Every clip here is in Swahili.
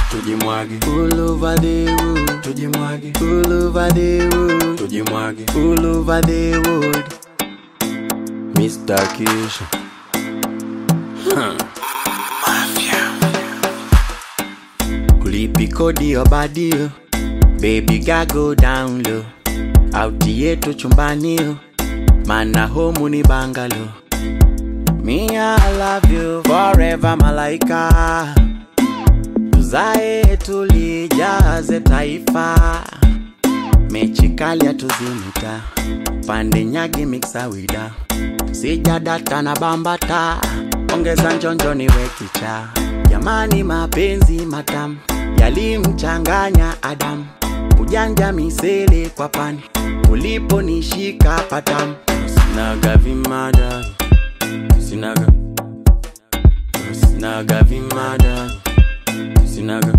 tujimwage all over the world tujimwage all over the world tujimwage all over the world Mr. Kisha kulipi kodi ya badio baby gago down low auti yetu chumbanio mana homu ni bangalo me I love you forever malaika tuzae tulijaze taifa mechi kali atuzimita pande nyagi miksawida sijadata na bambata ongeza njonjo niwe kicha jamani mapenzi matamu yalimchanganya adamu ujanja misele kwa pani uliponishika patamu sinaga vimada sinaga sinaga vimada sinaga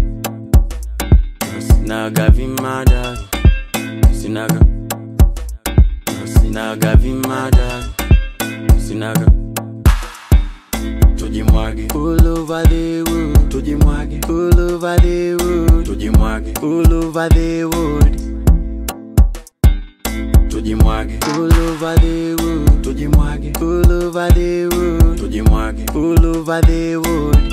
sinaga vimada sinaga sinaga vimada sinaga tujimwage all over the world tujimwage all over the world tujimwage all over the world tujimwage all over the world tujimwage all over the world tujimwage all over the world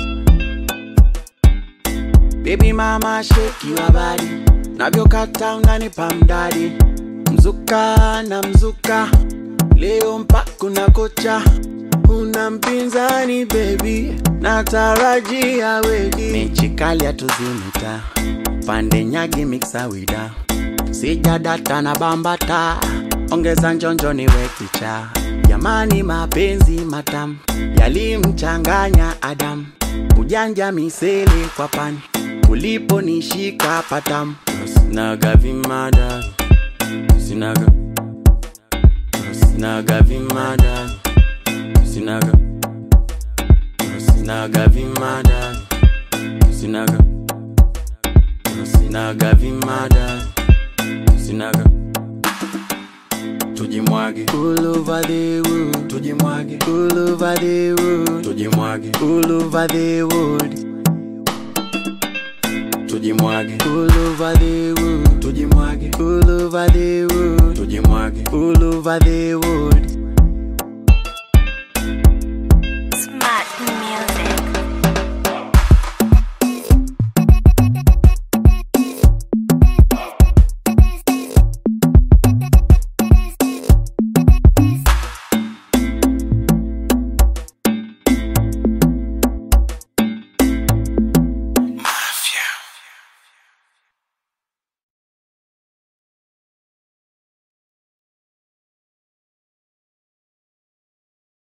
Baby mama shake your body navyokata unanipa mdadi mzuka na mzuka leo mpaka na kocha una mpinzani baby natarajia wedi mechi kali atuzimita pande nyagi miksawida sijadata na bambata ongeza njonjo niwe kicha jamani mapenzi matamu yalimchanganya adamu ujanja misele kwa pani uliponishika patamu sinaga vimada sinaga sinaga vimada sinaga sinaga vimada sinaga sinaga vimada sinaga tujimwage all over the world tujimwage all over the world tujimwage all over the world tujimwage all over the world tujimwage all over the world tujimwage all over the world